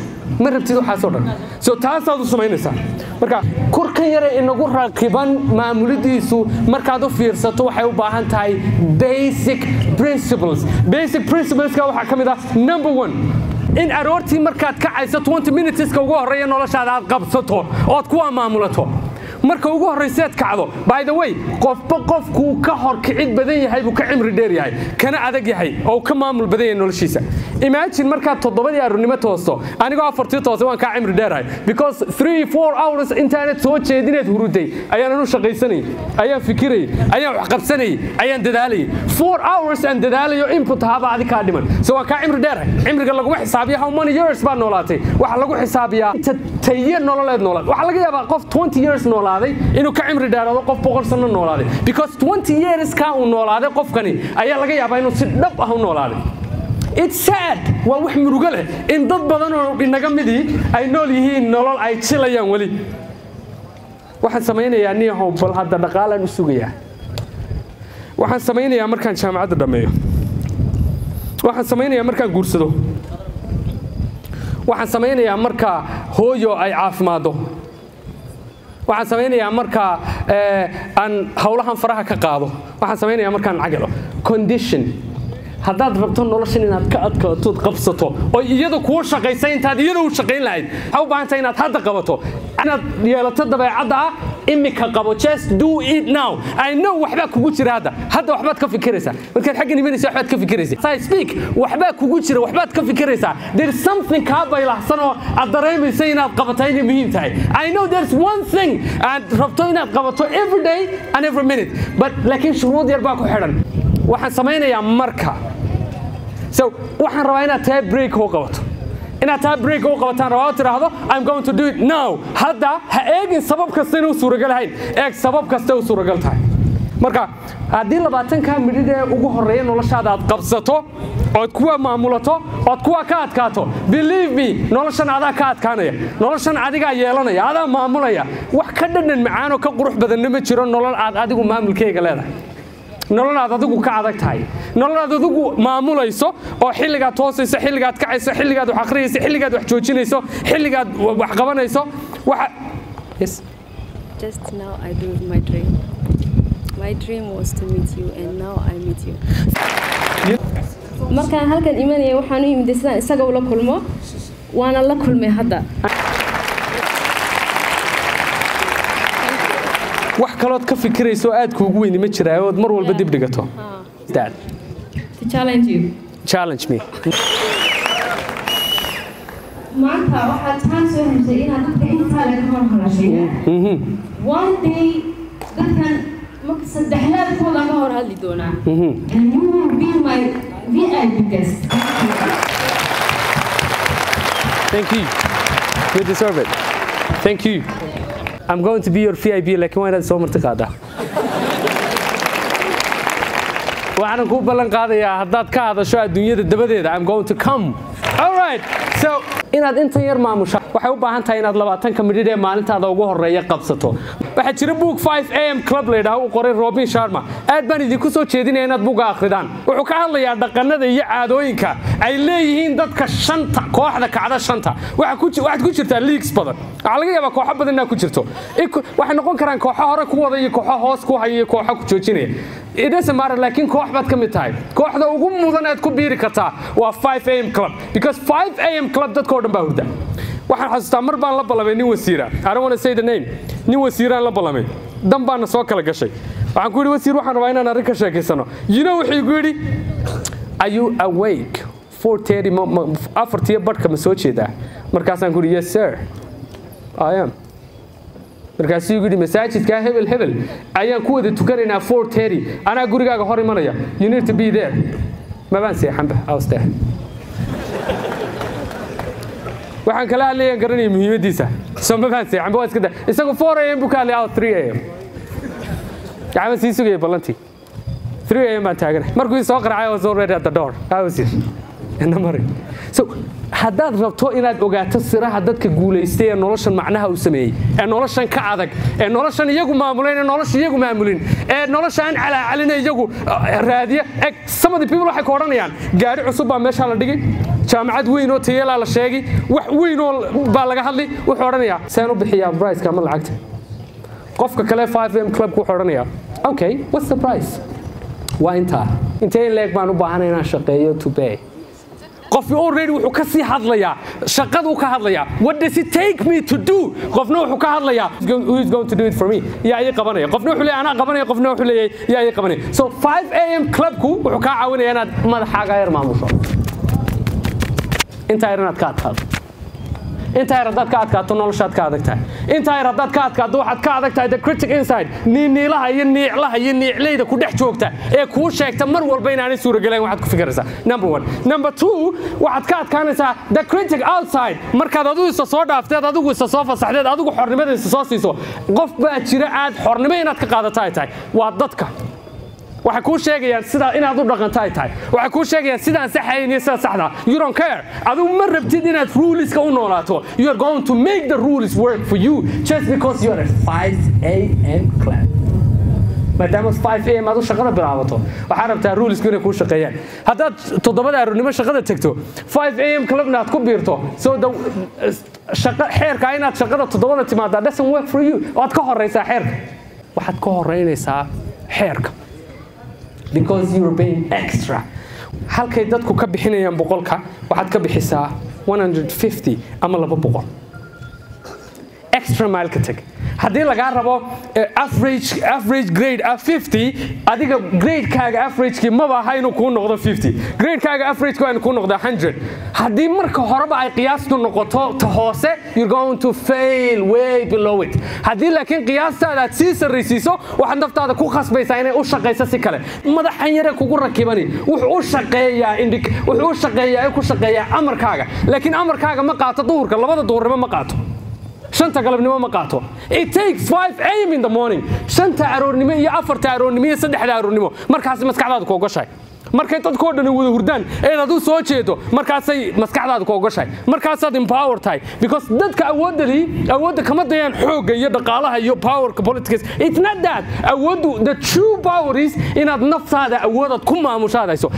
ma rabtid waxaasoo dhan so taasaad u samaynaysaa marka kurkan yare inagu raqiban maamulidiisu markaad u fiirsato waxay u baahan tahay basic principles basic principleska waxaa ka mid ah number one in aroortii markaad kacayso 20 minuteska ugu horreeya noloshaada aad qabsato ood kuwaa maamulato marka ugu horrayseed kacdo by the way qofba qofkuu ka hor kicid badan yahay buu ka cimri dheer yahay kana adag yahay oo ka maamul badan yahay noloshiisa imagine markaad toddobadii aroornimo toosto anigoo afartii toose waan kaa cimri dheerahay because three four hours intaanad soo jeedinaad huruday ayaan anu shaqaysanayay ayaan fikirayay ayaan wax qabsanayay ayaan dadaalayay four hours aan dadaalayo input ahaaba adi kaa dhiman so waan kaa cimri dheerahay cimriga laguma xisaabiya how many years baad noolaatay waxaa lagu xisaabiyaa inta taye nololeed noolaad waxaa laga yaabaa qof 20 years noolaaday inuu ka cimri dheeraado qof boqol sano noolaaday because 20 years kaa uu noolaaday qofkani ayaa laga yaabaa inuu si dhab ah u noolaaday it's sad waa wax murugo leh in dad badan oo inaga midii ay nool yihiin nolol ay jilayaan weli waxaan samaynayaa niyahow bal hadda dhaqaalaan u sugayaa waxaan samaynayaa markaan jaamacadda dhammeeyo waxaan samaynayaa markaan guursado waxaan samaynayaa marka hooyo ay caafimaado waxaan samaynayaa marka aan howlahan faraha ka qaado waxaan samaynayaa markaan cagalo condition haddaad rabto noloshan inaad ka adkaatood qabsato oo iyada kuu shaqaysa intaad iyada u shaqayn lahayd waxaa u baahantay inaad hadda qabato inaad yeelato dabeecadda ah imika qabo just do it now i know waxbaa kugu jira hadda hadda waxbaad ka fikiraysaa markaad xaggan imanaysa waxbaad ka fikiraysaa I speak waxbaa kugu jira waxbaad ka fikiraysaa there is something kaa baylahsan oo aad dareemaysa inaad qabataa inay muhiim tahay i know there's one thing aad rabto inaad qabato every day and every minute but laakiin shuruud yar baa ku xidhan waxaan samaynayaa marka so waxaan rabaa inaad tahay break u qabato inaad tahay break u qabataan rabaa oo tidhaahdo i'm going to do it now hadda ha eegin sabab kasta inuu suuragal ahayn eeg sabab kasta u suuragal tahay marka haddii labaatankaa midhid ee ugu horreeya noloshaada aad qabsato ood kuwa maamulato ood kuwa ka adkaato believe me noloshan adaa ka adkaanaya noloshan adigaa yeelanaya adaa maamulaya wax ka dhadhan macaanoo ka qurux badanna ma jiro nolol aad adigu maamulkeyga leedahay nolol aad adigu ka adag tahay nolol aad adigu maamulayso oo xilligaad toosayso xilligaad kacayso xilligaad wax akhriyayso xilligaad wax joojinayso xilligaad wax qabanayso waxa yes Just now I do my dream. My dream was to meet you and now I meet you. markaan halkan imanaya waxaan u yimid sidaan isaga ula kulmo waana la kulmay hadda wax kalood ka fikirayso aad kuugu weyni ma jiraa ood mar walba dib dhigato Dad, to challenge you challenge me maanta waxaad taan soo heshay inaad dadka intaa laga hor hadashay one day dadkan marka saddexlaadkooda ka hor hadli doonaa and you will be my VIP guest Thank you. You deserve it. Thank you. I'm going to be your VIP laakiin waa inaad soo marti qaadaa waxaan kuu ballan qaadayaa haddaad ka hadasho adduunyada dabadeeda I'm going to come. All right. So inaad intan yar maamusha waxay u baahan tahay inaad labaatanka midhidh ee maalintaada ugu horeeya qabsato waxaa jira book 5 am club layidhaah uu qoray robin sharma aad baan idinku soo jeedinaya inaad buga akhridaan wuxuu ka hadlayaa dhaqanada iyo caadooyinka ay leeyihiin dadka shanta kooxda kacda shanta Waxa ku ji- waxaad ku jirtaa leagues badan waxaa laga yaabaa kooxo badan inaad ku jirto Iku- waxay noqon karaan kooxo hore ku wada iyo kooxo hoos ku haya iyo kooxo ku joojinaya It doesn't matter laakiin koox baad ka mid tahay kooxda ugu mudan aad ku biiri kartaa waa 5 am club because 5 am club dadkoo dhan baa hurda waxaan xasuustaa mar baan la ballamay nin wasiira I don't want to say the name nin wasiiraan la ballamay dan baana soo kala gashay waxaan ku yidhi wasiir waxaan rabaa inaan arrin ka sheekaysano you know wuxuu igu yidhi are you awake 4:30 ma- ma- afartiyo badhka ma soo jeedaa markaasaan ku yidhi yes sir I am markaasuu igu yidhi masaajidkaa hebel hebel ayaan ku wada tukanaynaa 4:30 anaa gurigaaga hor imanaya you need to be there mabaan seexanba I was there waxaan kala hadlayaan garanaya muhiimadiisa soo mabaan seexanba waa iska da isagu 4 am buu ka hadlaya 3 am gacma sii sugaya ballantii 3 am baan taaganay markuu ii soo qaracay I was already at the door I was here ina mari so haddaad rabto inaad ogaato siraha dadka guulaystay ee noloshan macnaha uu sameeyey ee noloshan ka adag ee noloshan iyagu maamuleen ee nolosha iyagu maamulin ee nolosha aan calaacalina iyagu uh, raadiya eg some of the people waxay ka odhanayaan gaari cusub baa meeshaa la dhigay jaamacad weyn oo tayalaa la sheegay wax weyn oo baa laga hadlay wuxuu odhanayaa seen u bixiyaa briceka ama lacagta qofka kale 5 m clubku wuxuu odhanayaa okay what's the price waa intaa intee in leeg baan u baahanay inaan shaqeeyo to pay qofki already wuxuu ka sii hadlayaa shaqaduu ka hadlayaa what does it take me to do qofna wuxuu ka hadlayaa who is going to do it for me yaa ii qabanaya qofna wuxuu leeyahay anaa qabanaya qofna wuxuu leeyahay yaa ii qabanaya so 5 am clubku wuxuu kaa caawinaya inaad madaxaaga yar maamusho intaa yar inaad ka adkaato intaa yar haddaad ka adkaato noloshaad ka adag tahay intaa yar haddaad ka adkaato waxaad ka adag tahay the critic inside niiniilaha iyo niiclaha iyo niicleyda ku dhex joogta ee kuu sheegta mar walba inaanay suuragelayn waxaad ku fikiraysaa number one number two waxaad ka adkaanaysaa the critic outside markaad adigu isa soo dhaafteed adigu isa soo fasaxdeed adigu xornimada isa soo siiso qof baa jira aad xornimo inaad ka qaadato ay tahay waa dadka waxay kuu sheegayaan sidaa inaad u dhaqanto ay tahay waxay kuu sheegayaan sidaan saxayn iyo sida saxda you don't care adigu ma rabtid inaad ruleska u noolaato you are going to make the rules work for you just because you are a 5 a.m. club maadaama 5 am aad u shaqada bilaabato waxaa rabtaa rulesku inay kuu shaqeeyaan haddaad toddobada aroornimo shaqada tagto 5 am clubna aad ku biirto so the shaqa xeerka inaad shaqada toddobada timaadaa doesn't work for you waad ka horeysaa xeerka waxaad ka horeynaysaa xeerka because you're paying extra halkay dadku ka bixinayaan boqolka waxaad ka bixisaa 150 ama laba boqol extra mile ka tag haddii lagaa rabo average average grade ah 50 adiga gradekaaga averagekii maba aha inuu kuu noqdo 50 gradekaaga averageka waa inuu kuu noqdo 100 haddii marka horeba ay qiyaastu noqoto ta hoose you're going to fail way below it haddii laakiin qiyaastaada aad sii sarraysiiso waxaad naftaada ku khasbaysaa inay u shaqayso si kale madaxan yare kugu rakibani wuxuu u shaqeeyaa indi wuxuu u shaqeeyaa ee ku shaqeeyaa amarkaaga laakiin amarkaaga ma qaato duhurka labada duhurnimo ma qaato shanta galabnimo ma qaato it takes 5 am in the morning shanta aroornimo iyo afarta aroornimo iyo saddexda aroornimo markaas maskaxdaadu ku ogashahay markay dadkoo dhan wada hurdaan eed aduu soo jeedo markaasay maskaxdaadu ku ogashahay markaasaad empower tahay because dadka awoodali awoodda kama dayaan xoogga iyo dhaqaalaha iyo powerka politics it's not that awooddu the true power is inaad naftaada awoodaad ku maamushadayso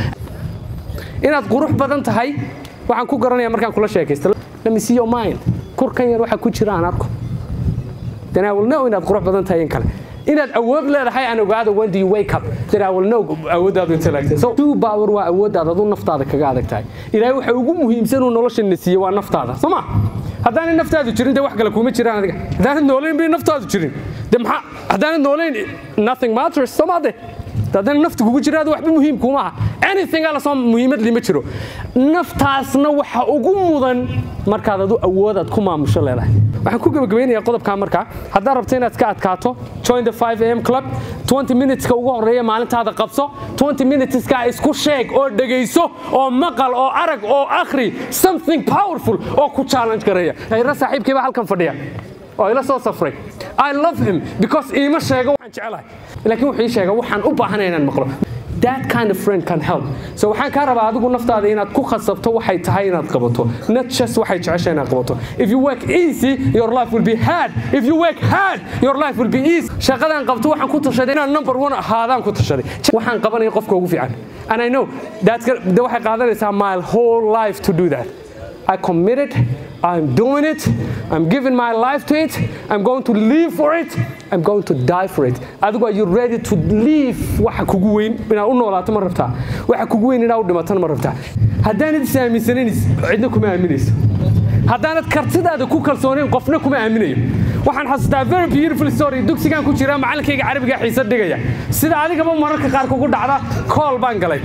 inaad qurux badan tahay waxaan ku garanaya markaan kula sheekaysto let me see your mind kurkan yar waxa ku jira aan arko then I will know inaad qurux badan tahay in kale inaad awood leedahay aan ogaado when do you wake up then I will know awooddaadu intay laagtay so true power waa awooddaada adu naftaada kaga adag tahay ilaahay waxa ugu muhiimsan uu nolosha na siiyey waa naftaada soo ma haddaanay naftaadu jirin de wax kale kuma jiraan adiga haddaanad noolayn bay naftaadu jirin de maxaa haddaanad noolayn nothing matters soo maade haddana nafta kugu jiraada waxba muhiim kuma aha anything ala soo muhiimad lima jiro naftaasna waxa ugu mudan markaad adu awoodaad ku maamusho leedahay waxaan ku gebagabaynayaa qodobkaa markaa haddaad rabto inaad ka adkaato join the 5 am club 20 minuteska ugu horeeya maalintaada qabso 20 minuteska isku sheeg oo dhegayso oo maqal oo arag oo akhri something powerful oo ku challenge garaya hayra saaxiibkii baa halkan fadhiya oo ila soo safray I love him because iima sheego waxaan jecelahay laakiin wuxuu ii sheega waxaan u baahanay inaan maqlo that kind of friend can help so waxaan kaa rabaa adigu naftaada inaad ku khasabto waxay tahay inaad qabato not just waxay jecesha inaad qabato if you work easy your life will be hard if you work hard your life will be easy shaqadaan qabto waxaan ku tashaday inaan number one ahaadaan ku tashaday waxaan qabanaya qofka ugu fiican and I know that's de waxay qaadanaysaa my whole life to do that I committed I'm doing it. I'm giving my life to it. I'm going to live for it. I'm going to die for it. Adigu are you ready to live waxa kugu weyn inaad u noolaato ma rabtaa waxa kugu weyn inaad u dhimatana ma rabtaa haddaanad is aaminsanayn cidna kuma aaminayso haddaanad kartidaada ku kalsoonayn qofna kuma aaminayo waxaan xasuustaa very beautiful story dugsigaan ku jira macalinkayga carabiga xiisa dhigaya sida adigaba mararka qaar kugu dhacda kool baan galay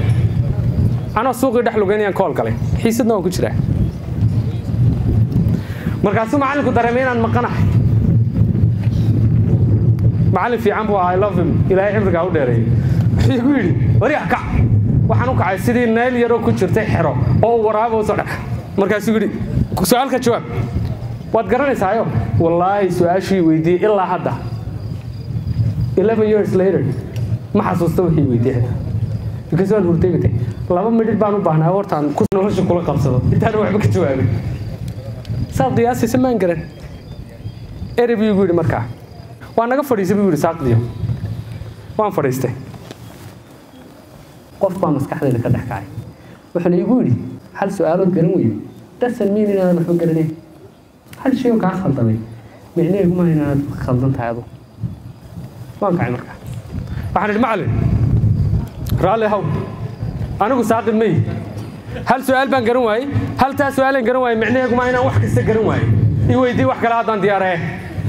anoo suuqii dhex lugeynayaan kool galay xiisadna waan ku jiraa markaasuu macallinku dareemay inaan maqanahay macallin fiican buu ahaa i love him ilaahay cimrigaa u dheereeyey wuxuu igu yidhi wariya kac waxaan u kacay sidii nayl yaroo ku jirtay xero oo waraaba soo dhex markaasuu yidhi su-aalka jawaab waad garanaysaayo wallaahi su-aashii weydiiyey ilaa hadda 11 years later ma xasuusta wixii weydiiyey because waan hurtegatay laba midhid baan u baahnaa hortaan nolosha kula qabsado intaana waxba ka jawaabin saad qiyaasaysa maan garan erey buu igu yidhi markaa waa naga fadhiisay buu yidhi saaqdiyo waan fadhiistay qof baa maskaxdayda ka dhex kacay wuxuuna igu yidhi hal su-aalood garan weyde dasan miin inaadan waxba garanayn hal shay oo kaa khaldamay micnaheedu maaha inaanad khaldan tahay adu waan kacay markaa waxaan idhi macallin raalli haw anigu saaqid ma yihi hal su-aal baan garan waayey hal taa su-aalan garan waayey micnaheedu maa inaan wax kasta garan waayey i weydii wax kale haddaan diyaaree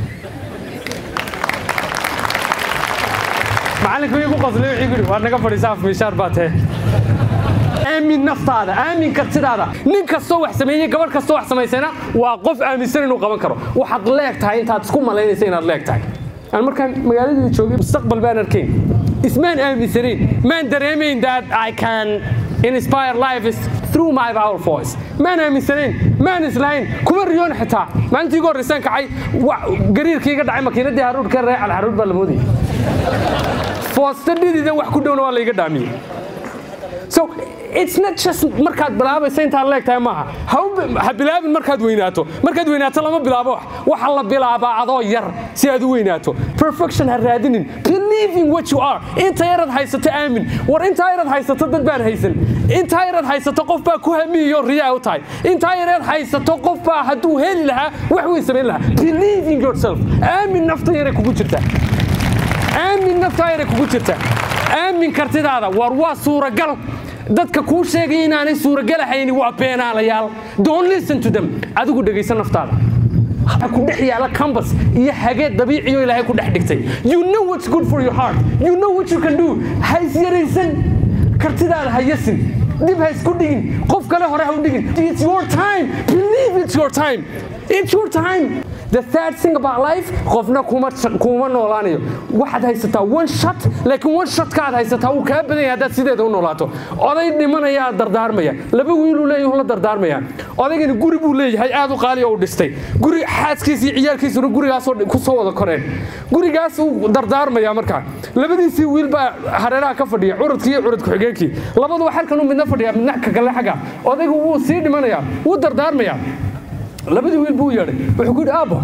macallinkuu igu qoslay wuxuu yidhi waa naga fadhiisa af miishaar baa tee aamin naftaada aamin kartidaada nin kastoo wax sameeyey gabadh kastoo wax samaysayna waa qof aaminsan inuu qaban karo waxaad leeg tahay intaad isku malaynaysa inaad leeg tahay aan markaan magaaladii joogay mustaqbal baan arkayn ismaan aaminsanayn maan dareemayn that I can inspire life is through my power voice maan aaminsanayn maan islahayn kuma riyoon xitaa maalintii ugu horreysaan kacay gariirkii iga dhacay makiinadii haruurka reecal haruur baa la moodayay foosta dhidida wax ku dhowna waa layga dhaamiyey so it's not just markaad bilaabaysa intaad leegtahay maaha ha u bi- ha bilaabin markaad weynaato markaad weynaato lama bilaabo wax waxa la bilaabaa adoo yar si aad u weynaato perfection ha raadinin believe in what you are inta yaraad haysato aamin war intaa yaraad haysato dad baan haysan intaa yaraad haysato qof baa ku hamiyo riyaa u tahay intaa yaraad haysato qof baa hadduu heli lahaa wax weyn samayn lahaa believe in yourself aamin nafta yare kugu jirta aamin naftaa yare kugu jirta aamin kartidaada war waa suuragal dadka kuu sheegaya inaanay suuragalahayni waa beenaalayaal don't listen to them adigu dhegaysa naftaada waxa ku dhex yaala cambas iyo hageed dabiiciyo ilaahay ku dhex dhigtay you know what's good for your heart you know what you can do ha isyaraysan kartidaada ha yasin dib ha isku dhigin qof kale hore ha u dhigin it's your time believe it's your time it's your time the third thing about life qofna kuma kuma noolaanayo waxaad haysataa one shot laakiin one shotkaad haysataa wuu kaa badan yahay haddaad sideeda u noolaato oday dhimanayaa dardaarmaya laba wiiluu leeyahay la dardaarmaya odaygani guri buu leeyahay aad u qaali oo u dhistay guri xaaskiisa iyo ciyaalkiisuna gurigaasoo ku soo wada koreen gurigaas uu dardaarmaya markaa labadiisii wiil baa hareeraha ka fadhiya curudkii iyo curud ku-xigeenkii labaduba halkan uu midna fadhiya midna ka kale xagga odaygu wuu sii dhimanayaa wuu dardaarmayaa labadii wiil buu yeedhay wuxuu ku yidhi aabbo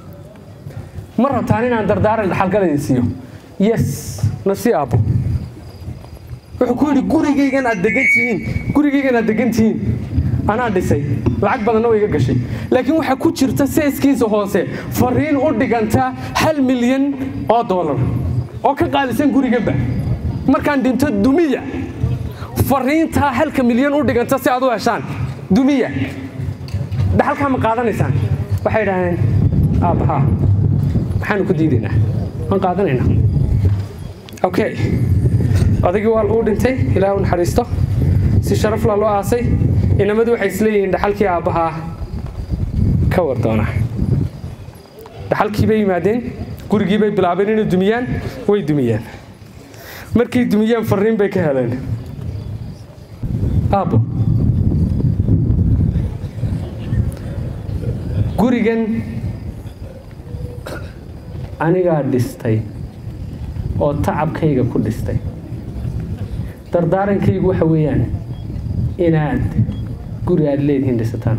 ma rabtaan inaan dardaaran dhaxalgalayda siiyo yes na sii aabbo wuxuu ku yidhi gurigaygan aad degan tihiin gurigaygan aad degan tihiin anaa dhisay lacag badanna way iga gashay laakiin waxaa ku jirta seeskiisa hoose fariin u dhiganta hal milyan oo doolar oo ka qaalisan guriganba markaan dhinto dumiya fariintaa halka milyan u dhiganta si aad u heshaan dumiya dhaxalkaa ma qaadanaysaan waxay idhahdeen aabbahaa maxaanu ku diidaynaa waan qaadanaynaa okay odaygii waa uu dhintay ilaah u naxariisto si sharafla loo aasay inamadu waxay isleeyihiin dhaxalkii aabbahaa ka war doona dhaxalkii bay yimaadeen gurigii bay bilaabeen inay dumiyaan way dumiyeen markay dumiyeen fariin bay ka heleen aabbo gurigan anigaa dhistay oo tacabkayga ku dhistay dardaarankaygu waxa weeyaan inaad guri aad leedihiin dhisataan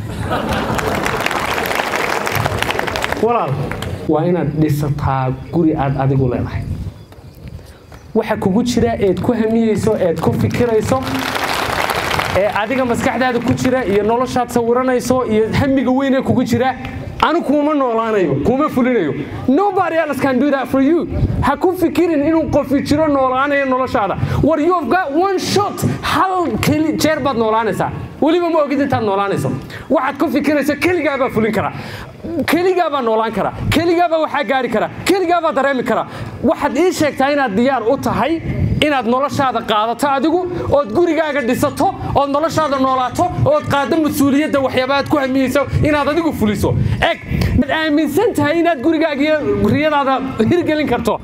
walaal waa inaad dhisataa guri aad adigu leedahay waxa kugu jira eed ku hamiyeyso eed ku fikirayso ee adiga maskaxdaada ku jira iyo noloshaad sawiranayso iyo hamiga weyn ee kugu jira anu kuuma noolaanayo kuuma fulinayo nobody else can do that for you ha ku fikirin inuu qofi jiro noolaanayo noloshaada war you've got one shot hal keli jeer baad noolaanaysaa weliba ma ogid intaad noolaanayso waxaad ku fikirayso keligaabaa fulin kara keligaabaa noolaan kara keligaabaa waxaa gaari kara keligaabaa dareemi kara waxaad ii sheegtaa inaad diyaar u tahay inaad noloshaada qaadato adigu ood gurigaaga dhisato ood noloshaada noolaato ood qaaddo mas-uuliyadda waxyaaba aad ku hamiyeyso inaad adigu fuliso eg maad aaminsan tahay inaad gurigaaga iyo riyadaada hirgelin karto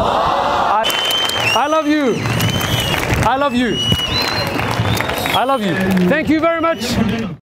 I love you. I love you. I love you. Thank you very much.